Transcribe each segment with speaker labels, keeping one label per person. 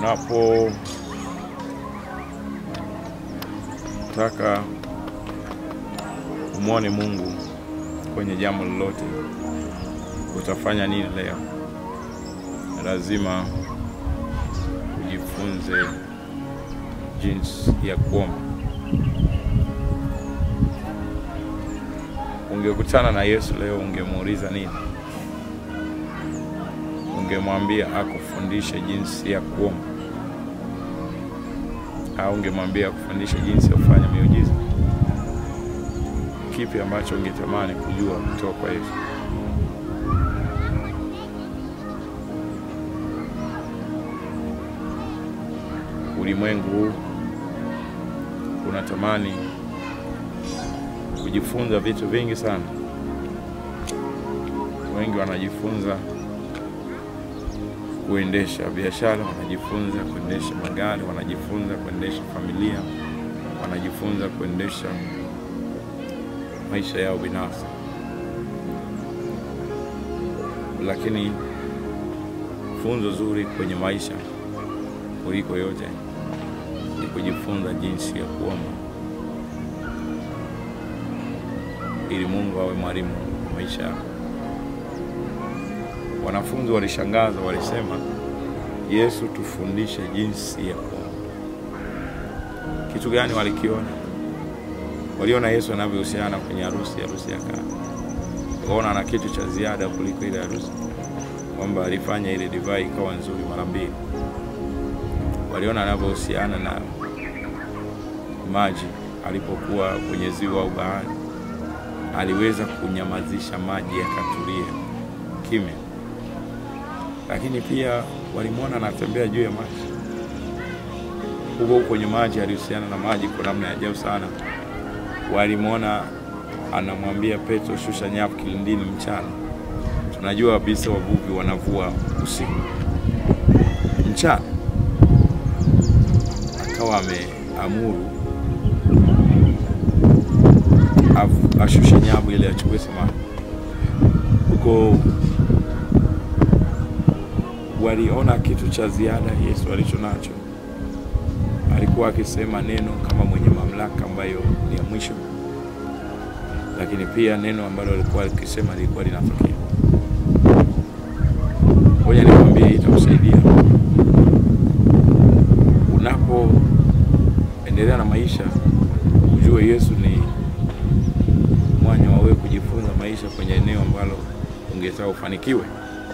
Speaker 1: unapotaka umwone Mungu kwenye jambo lolote, utafanya nini leo? Lazima ujifunze jinsi ya kuomba. Ungekutana na Yesu leo, ungemuuliza nini? Ungemwambia akufundishe jinsi ya kuomba, au ungemwambia akufundishe jinsi ya kufanya miujiza? Kipi ambacho ungetamani kujua kutoka kwa Yesu? Ulimwengu huu unatamani kujifunza vitu vingi sana. Wengi wanajifunza kuendesha biashara, wanajifunza kuendesha magari, wanajifunza kuendesha familia, wanajifunza kuendesha maisha yao binafsi, lakini funzo zuri kwenye maisha kuliko yote ni kujifunza jinsi ya kuomba ili Mungu awe mwalimu wa maisha yako. Wanafunzi walishangaza, walisema, Yesu, tufundishe jinsi ya kuomba. Kitu gani walikiona? Waliona Yesu anavyohusiana kwenye harusi, harusi ya Kana. Wakaona ana kitu cha ziada kuliko ile harusi, kwamba alifanya ile divai ikawa nzuri mara mbili. Waliona anavyohusiana na maji alipokuwa kwenye ziwa au bahari, aliweza kunyamazisha maji yakatulia kimya. Lakini pia walimwona anatembea juu ya maji, huko huko kwenye maji, alihusiana na maji kwa namna ya ajabu sana. Walimwona anamwambia Petro, shusha nyavu kilindini mchana. Tunajua kabisa wavuvi wanavua usiku, mchana akawa ameamuru ashushe nyavu ili achukue samaki huko. Waliona kitu cha ziada Yesu alicho nacho. Alikuwa akisema neno kama mwenye mamlaka ambayo ni ya mwisho, lakini pia neno ambalo alikuwa akisema lilikuwa linatokea. Ngoja nikwambie, itakusaidia unapoendelea na maisha, ujue Yesu ni mwanya wa wewe kujifunza maisha kwenye eneo ambalo ungetaka ufanikiwe.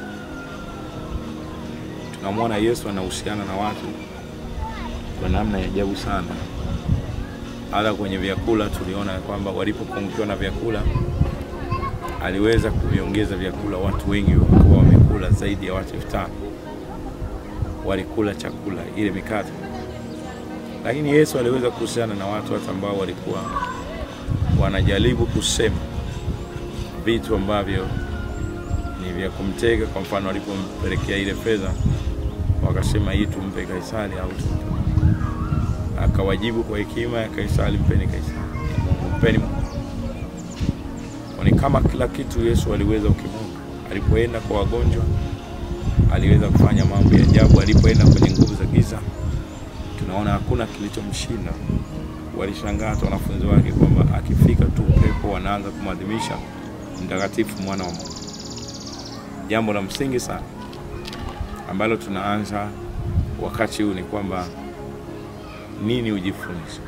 Speaker 1: Tunamwona Yesu anahusiana na watu kwa namna ya ajabu sana. Hata kwenye vyakula tuliona kwamba walipopungukiwa na vyakula, aliweza kuviongeza vyakula. Watu wengi walikuwa wamekula, zaidi ya watu elfu tano walikula chakula ile mikate, lakini Yesu aliweza kuhusiana na watu hata ambao walikuwa wanajaribu kusema vitu ambavyo ni vya kumtega. Kwa mfano, alipompelekea ile fedha, wakasema hii tumpe Kaisari au tumpe, akawajibu kwa hekima ya Kaisari, mpeni Kaisari, mpeni Mungu. Ni kama kila kitu Yesu aliweza ukimungu. Alipoenda kwa wagonjwa, aliweza kufanya mambo ya ajabu. Alipoenda kwenye nguvu za giza, tunaona hakuna kilichomshinda. Walishangaa hata wanafunzi wake kwamba akifika tu pepo wanaanza kumwadhimisha mtakatifu mwana wa Mungu. Jambo la msingi sana ambalo tunaanza wakati huu ni kwamba nini ujifunze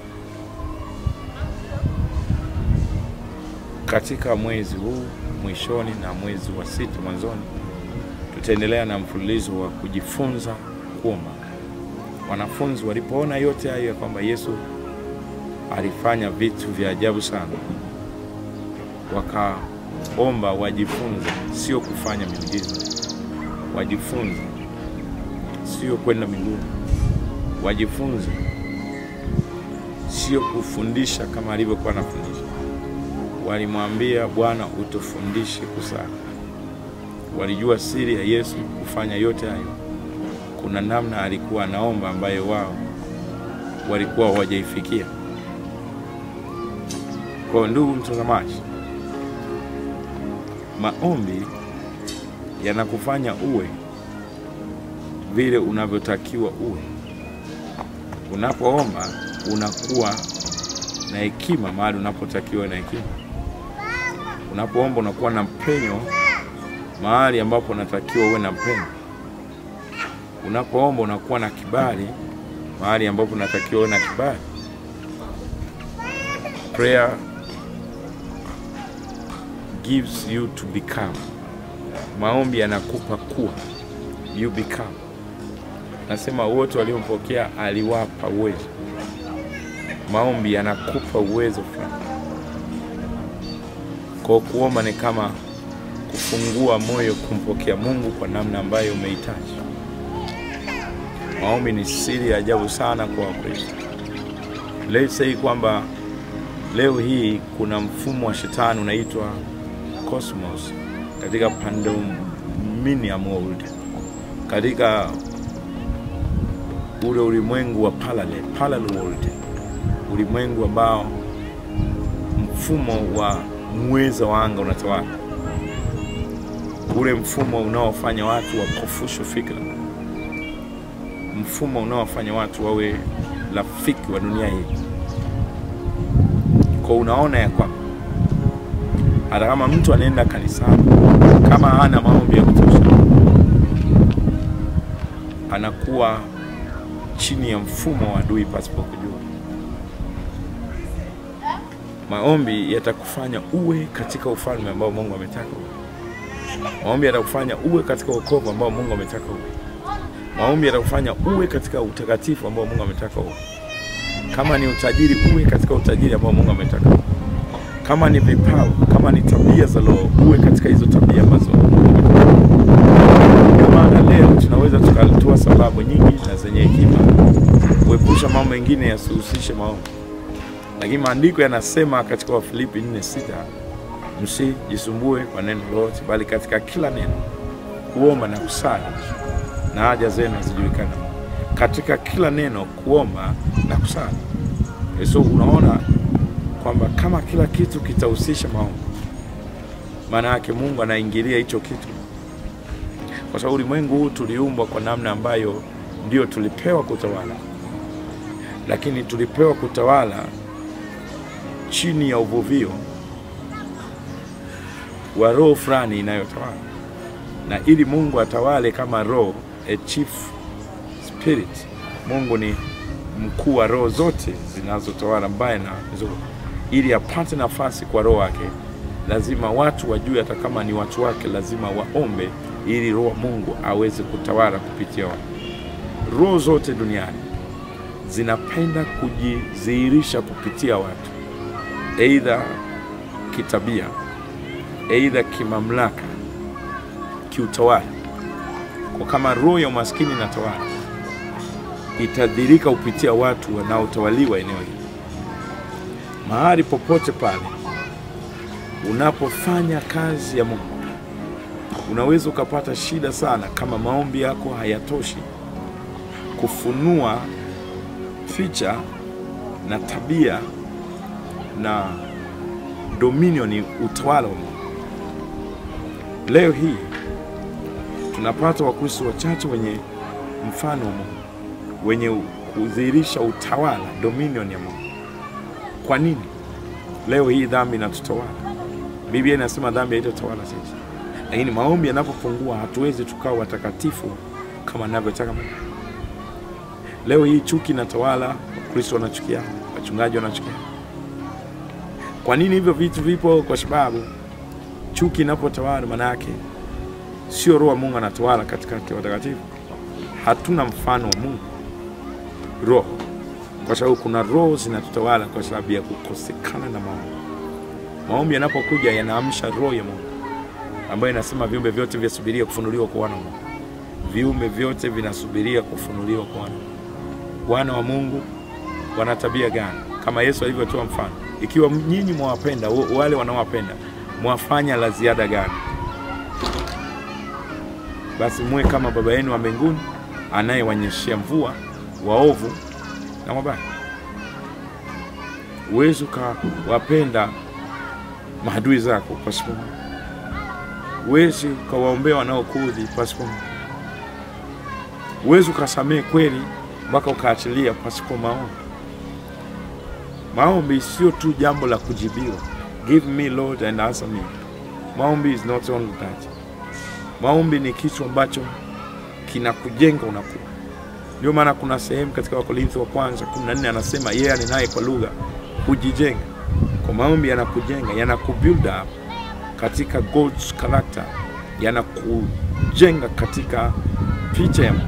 Speaker 1: katika mwezi huu mwishoni na mwezi wa sita mwanzoni. Tutaendelea na mfululizo wa kujifunza kuomba. Wanafunzi walipoona yote hayo ya kwamba Yesu alifanya vitu vya ajabu sana, wakaomba wajifunze, sio kufanya miujiza, wajifunze, sio kwenda mbinguni, wajifunze, sio kufundisha kama alivyokuwa anafundisha. Walimwambia Bwana, utufundishe kusali. Walijua siri ya Yesu kufanya yote hayo. Kuna namna alikuwa anaomba ambayo wao walikuwa hawajaifikia. Kwa ndugu mtazamaji, maombi yanakufanya uwe vile unavyotakiwa uwe. Unapoomba unakuwa na hekima mahali unapotakiwa na hekima. Unapoomba unakuwa na mpenyo mahali ambapo unatakiwa uwe na mpenyo. Unapoomba unakuwa na kibali mahali ambapo unatakiwa uwe na kibali. Prayer gives you to become. Maombi yanakupa kuwa, you become. Nasema wote waliompokea aliwapa uwezo. Maombi yanakupa uwezo fulani. Kwa kuomba ni kama kufungua moyo kumpokea Mungu kwa namna ambayo umehitaji. Maombi ni siri ya ajabu sana kwa Wakristo. Let's say kwamba leo hii kuna mfumo wa shetani unaitwa cosmos katika pandemonium world, katika ule ulimwengu wa parallel, parallel world, ulimwengu ambao mfumo wa mweza wa anga unatawala, ule mfumo unaofanya watu wapofushwe fikra, mfumo unaofanya watu wawe rafiki wa dunia hii. Kwa unaona ya kwamba hata kama mtu anaenda kanisani, kama hana maombi ya kutosha, anakuwa chini ya mfumo wa adui pasipo kujua. Maombi yatakufanya uwe katika ufalme ambao Mungu ametaka uwe. Maombi yatakufanya uwe katika wokovu ambao Mungu ametaka uwe. Maombi yatakufanya uwe katika utakatifu ambao Mungu ametaka uwe. Kama ni utajiri, uwe katika utajiri ambao Mungu ametaka uwe. Kama ni vipawa, kama ni tabia za Roho, uwe katika hizo tabia ambazo ndio maana leo tunaweza tukatoa sababu nyingi na zenye hekima kuepusha mambo mengine yasihusishe maombi, lakini maandiko yanasema katika Wafilipi 4:6 msijisumbue kwa neno lolote, bali katika kila neno kuomba na kusali na haja zenu zijulikane. Katika kila neno kuomba na kusali. So unaona kwamba kama kila kitu kitahusisha maombi, maana yake Mungu anaingilia hicho kitu, kwa sababu ulimwengu huu tuliumbwa kwa namna ambayo ndio tulipewa kutawala, lakini tulipewa kutawala chini ya uvuvio wa roho fulani inayotawala, na ili Mungu atawale kama roho, a chief spirit, Mungu ni mkuu wa roho zote zinazotawala mbaya na nzuri. Ili apate nafasi kwa roho wake, lazima watu wajue, hata kama ni watu wake, lazima waombe ili roho Mungu aweze kutawala kupitia wao. Roho zote duniani zinapenda kujidhihirisha kupitia watu, aidha kitabia, aidha kimamlaka, kiutawala. Kwa kama roho ya umaskini inatawala, itadhirika kupitia watu wanaotawaliwa eneo hili. Mahali popote pale unapofanya kazi ya Mungu, unaweza ukapata shida sana kama maombi yako hayatoshi kufunua ficha na tabia na dominion, utawala wa Mungu. Leo hii tunapata Wakristo wachache wenye mfano wa Mungu, wenye kudhihirisha utawala, dominion ya Mungu. Kwa nini leo hii dhambi inatutawala? Biblia inasema dhambi haitatawala sisi, lakini maombi yanapopungua hatuwezi tukawa watakatifu kama anavyotaka Mungu. Leo hii chuki inatawala, Wakristo wanachukia, wachungaji wanachukia. Kwa nini hivyo vitu vipo? Kwa sababu chuki inapotawala, maana yake sio roho wa Mungu anatawala katikati ya watakatifu. Hatuna mfano wa Mungu roho, kwa sababu kuna roho zinatutawala kwa sababu ya kukosekana na maombi. Maombi yanapokuja yanaamsha roho ya Mungu ambayo inasema viumbe vyote vyasubiria kufunuliwa kwa wana wa Mungu. Viumbe vyote vinasubiria kufunuliwa kwa wana wana wa Mungu wana tabia gani? Kama Yesu alivyotoa mfano, ikiwa nyinyi mwawapenda wale wanaowapenda, mwafanya la ziada gani? Basi muwe kama Baba yenu wa mbinguni anayewanyeshea mvua waovu na wabaya. Uwezi ukawapenda maadui zako pasipo Mungu. Uwezi ukawaombea wanaokuudhi pasipo Mungu. Huwezi ukasamehe kweli mpaka ukaachilia pasipo maombi. Maombi sio tu jambo la kujibiwa, give me Lord and answer me. Maombi is not only that. Maombi ni kitu ambacho kinakujenga unakuwa. Ndio maana kuna sehemu katika Wakorintho wa kwanza 14 anasema yeye anenaye kwa lugha hujijenga. Kwa maombi yanakujenga, yanakubuild up katika God's character, yanakujenga katika picha ya Mungu.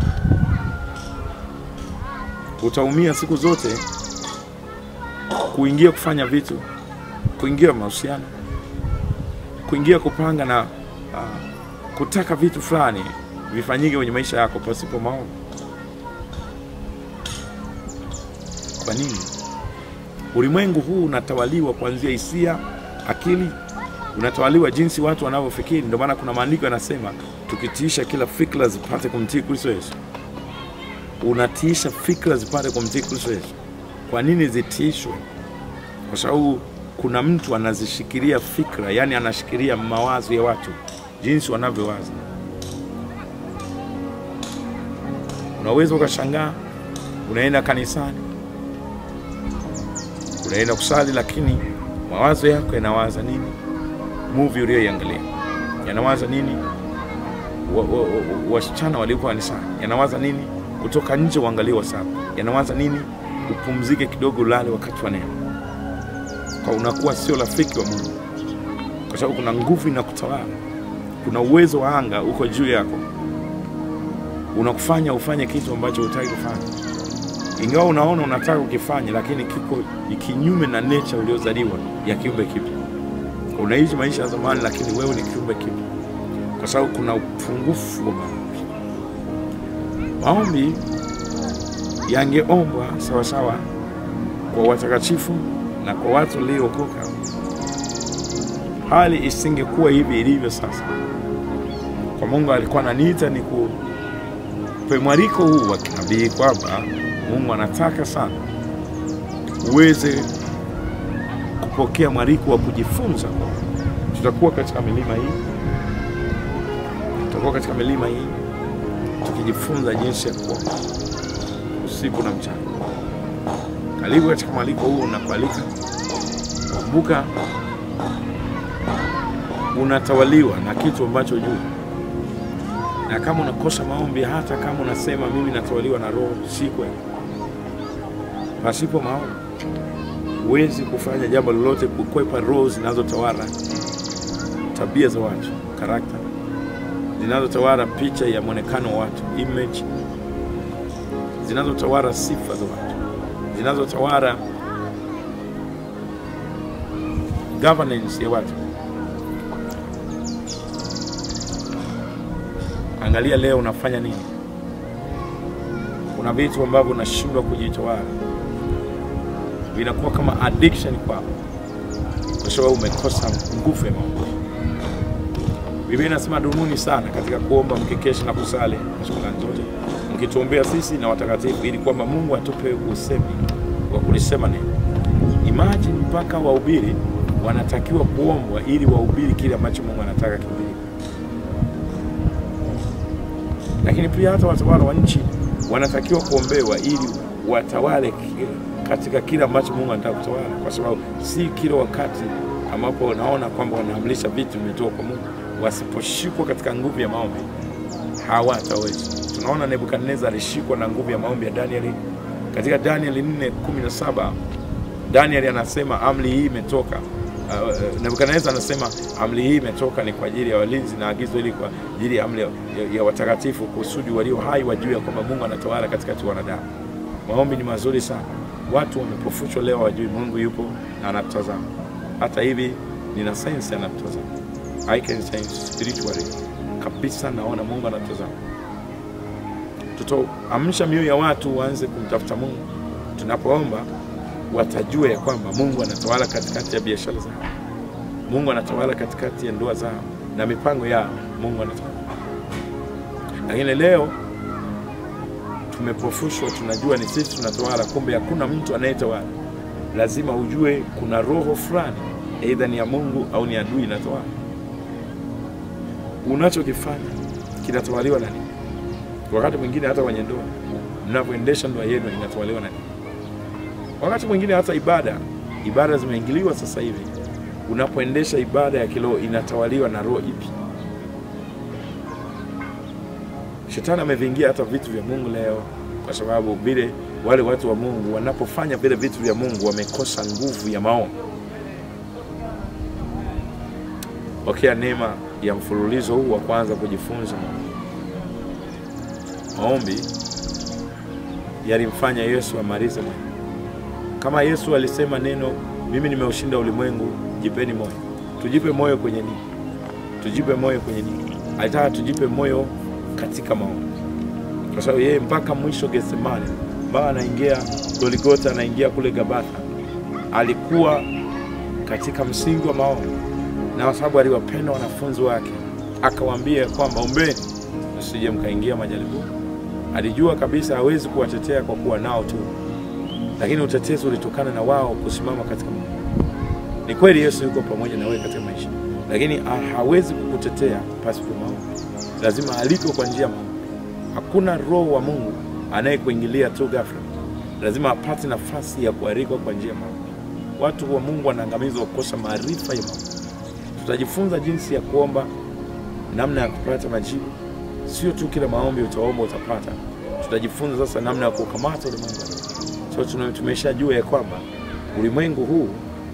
Speaker 1: Utaumia siku zote kuingia kufanya vitu, kuingia mahusiano, kuingia kupanga na uh, kutaka vitu fulani vifanyike kwenye maisha yako pasipo maombi. Kwa nini? Ulimwengu huu unatawaliwa kuanzia hisia, akili, unatawaliwa jinsi watu wanavyofikiri. Ndio maana kuna maandiko yanasema tukitiisha kila fikra zipate kumtii Kristo Yesu. Unatiisha fikra zipate kumtii Kristo Yesu. Kwa nini zitiishwe? Kwa sababu kuna mtu anazishikilia fikra, yani anashikilia mawazo ya watu jinsi wanavyowaza. Unaweza ukashangaa, unaenda kanisani, unaenda kusali, lakini mawazo yako yanawaza nini? Movie uliyoiangalia yanawaza nini? Wasichana wa, wa, waliopo kanisani yanawaza nini? Kutoka nje uangalie WhatsApp yanawaza nini? Upumzike kidogo, ulale wakati wa neno, kwa unakuwa sio rafiki wa Mungu, kwa sababu kuna nguvu inakutawala kuna uwezo wa anga uko juu yako, unakufanya ufanye kitu ambacho hutaki kufanya, ingawa unaona unataka ukifanya, lakini kiko kinyume na nature uliozaliwa ya kiumbe kipya. Unaishi maisha ya zamani, lakini wewe ni kiumbe kipya, kwa sababu kuna upungufu wa maombi. Maombi yangeombwa sawasawa kwa watakatifu na kwa watu waliookoka, hali isingekuwa hivi ilivyo sasa kwa Mungu alikuwa ananiita ni kupe mwaliko huu wa kinabii kwamba Mungu anataka sana uweze kupokea mwaliko wa kujifunza. Tutakuwa katika milima hii, tutakuwa katika milima hii tukijifunza jinsi ya kuomba usiku na mchana. Karibu katika mwaliko huu, unakualika. Kumbuka unatawaliwa na kitu ambacho juu na kama unakosa maombi, hata kama unasema mimi natawaliwa na Roho, si kweli. Pasipo maombi huwezi kufanya jambo lolote, kukwepa roho zinazotawala tabia za watu, karakta zinazotawala picha ya mwonekano wa watu, image zinazotawala sifa za watu, zinazotawala governance ya watu. Angalia leo unafanya nini. Kuna vitu ambavyo unashindwa kujitawala, vinakuwa kama addiction kwako, kwa sababu umekosa nguvu ya maombi. Biblia inasema dumuni sana katika kuomba, mkikesha na kusali shukrani zote, mkituombea sisi na watakatifu, ili kwamba Mungu atupe usemi wa kulisema neno. Imagine mpaka wahubiri wanatakiwa kuombwa ili wahubiri kile ambacho Mungu anataka kihubiri lakini pia hata watawala wa nchi wanatakiwa kuombewa ili watawale katika kile ambacho Mungu anataka kutawala, kwa sababu si kila wakati ambapo unaona kwamba wanaamrisha vitu vimetoka kwa Mungu. Wasiposhikwa katika nguvu ya maombi hawataweza. Tunaona Nebukadneza alishikwa na nguvu ya maombi ya Danieli katika Danieli 4:17. Danieli anasema amri hii imetoka Uh, Nebukadneza anasema amri hii imetoka ni kwa ajili ya walinzi na agizo hili kwa ajili ya amri ya, ya watakatifu kusudi walio hai wajue kwamba Mungu anatawala katikati ya wanadamu. Maombi ni mazuri sana. Watu wamepofushwa leo, wajui Mungu yupo na anatutazama. Hata hivi nina sense anatutazama, I can sense spiritually kabisa, naona Mungu anatutazama. Tutaamsha mioyo ya watu waanze kumtafuta Mungu tunapoomba watajua ya kwamba Mungu anatawala katikati ya biashara zao, Mungu anatawala katikati ya ndoa zao na mipango yao, Mungu anatawala. Lakini leo tumepofushwa, tunajua ni sisi tunatawala, kumbe hakuna mtu anayetawala. Lazima ujue kuna roho fulani, aidha ni ya Mungu au ni adui inatawala. Unachokifanya kinatawaliwa na nini? Wakati mwingine hata kwenye ndoa, mnavyoendesha ndoa yenu inatawaliwa na nini? Wakati mwingine hata ibada, ibada zimeingiliwa sasa hivi. Unapoendesha ibada ya kiroho inatawaliwa na roho ipi? Shetani ameviingia hata vitu vya Mungu leo, kwa sababu vile wale watu wa Mungu wanapofanya vile vitu vya Mungu wamekosa nguvu ya maombi. Pokea neema ya mfululizo huu wa kwanza kujifunza maombi. Yalimfanya Yesu amalize moyo. Kama Yesu alisema neno, mimi nimeushinda ulimwengu, jipeni moyo. Tujipe moyo kwenye nini? Tujipe moyo kwenye nini? Alitaka tujipe moyo katika maombi, kwa sababu yeye mpaka mwisho Getsemani, mpaka anaingia Goligota, anaingia kule Gabatha, alikuwa katika msingi wa maombi, na kwa sababu aliwapenda wanafunzi wake akawaambia kwamba ombeni msije mkaingia majaribu. Alijua kabisa hawezi kuwatetea kwa kuwa nao tu, lakini utetezi ulitokana na wao kusimama katika maombi. Ni kweli Yesu yuko pamoja na wewe katika maisha, lakini ha- hawezi kukutetea pasipo maombi. Lazima aliko kwa njia ya maombi. Hakuna roho wa Mungu anayekuingilia tu ghafla, lazima apate nafasi ya kualikwa kwa njia ya maombi. Watu wa Mungu wanaangamizwa kukosa maarifa ya maombi. Tutajifunza jinsi ya kuomba, namna ya kupata majibu. Sio tu kila maombi utaomba utapata. Tutajifunza sasa namna ya kukamata ulimwengu. wa roho. So tuna- tumeshajua ya kwamba ulimwengu huu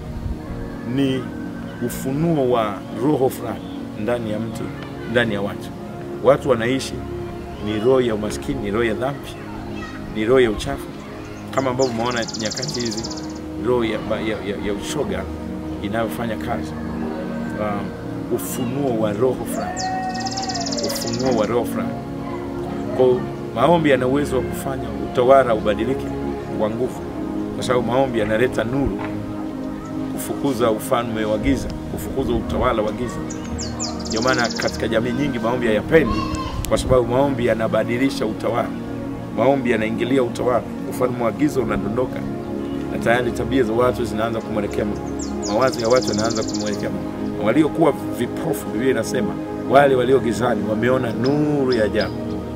Speaker 1: ni ufunuo wa roho fulani ndani ya mtu, ndani ya watu. Watu wanaishi ni roho ya umaskini, ni roho ya dhambi, ni roho ya uchafu, kama ambavyo umeona nyakati hizi, roho ya, ya, ya, ya ushoga inayofanya kazi. Um, ufunuo wa roho fulani, ufunuo wa roho fulani. Kwa hiyo maombi yana uwezo wa kufanya utawala ubadilike kwa nguvu, kwa sababu maombi yanaleta nuru kufukuza ufalme wa giza, kufukuza utawala wa giza. Ndio maana katika jamii nyingi maombi hayapendi, kwa sababu maombi yanabadilisha utawala. Maombi yanaingilia utawala, ufalme wa giza unadondoka, na tayari tabia za watu zinaanza kumwelekea Mungu, mawazo ya watu yanaanza kumwelekea Mungu. Waliokuwa vipofu, Biblia inasema wale walio gizani wameona nuru ya ajabu,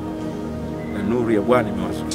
Speaker 1: na nuru ya Bwana imewazunguka.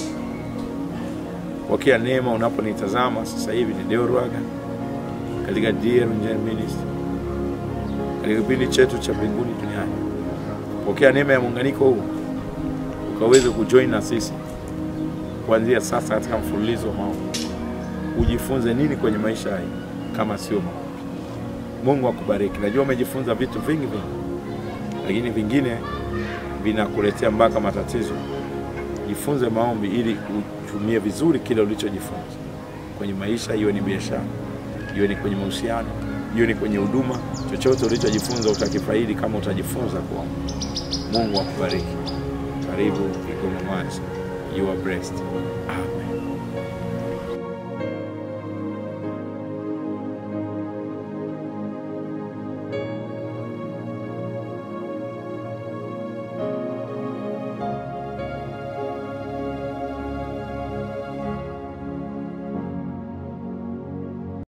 Speaker 1: Pokea neema unaponitazama sasa hivi. Ni Deo Rwaga katika Dear Njeni Ministry katika kipindi chetu cha mbinguni duniani. Pokea neema ya muunganiko huu ukaweze kujoin na sisi kuanzia sasa katika mfululizo wa maombi. Ujifunze nini kwenye maisha haya kama sio maombi? Mungu akubariki. Najua umejifunza vitu vingi vingi, lakini vingine vinakuletea mpaka matatizo. Jifunze maombi ili utumie vizuri kile ulichojifunza kwenye maisha, iwe ni biashara, iwe ni kwenye mahusiano, iwe ni kwenye huduma. Chochote ulichojifunza utakifaidi kama utajifunza kuomba. Mungu akubariki. Karibu Kigoma Mwanza. You are blessed. Amen.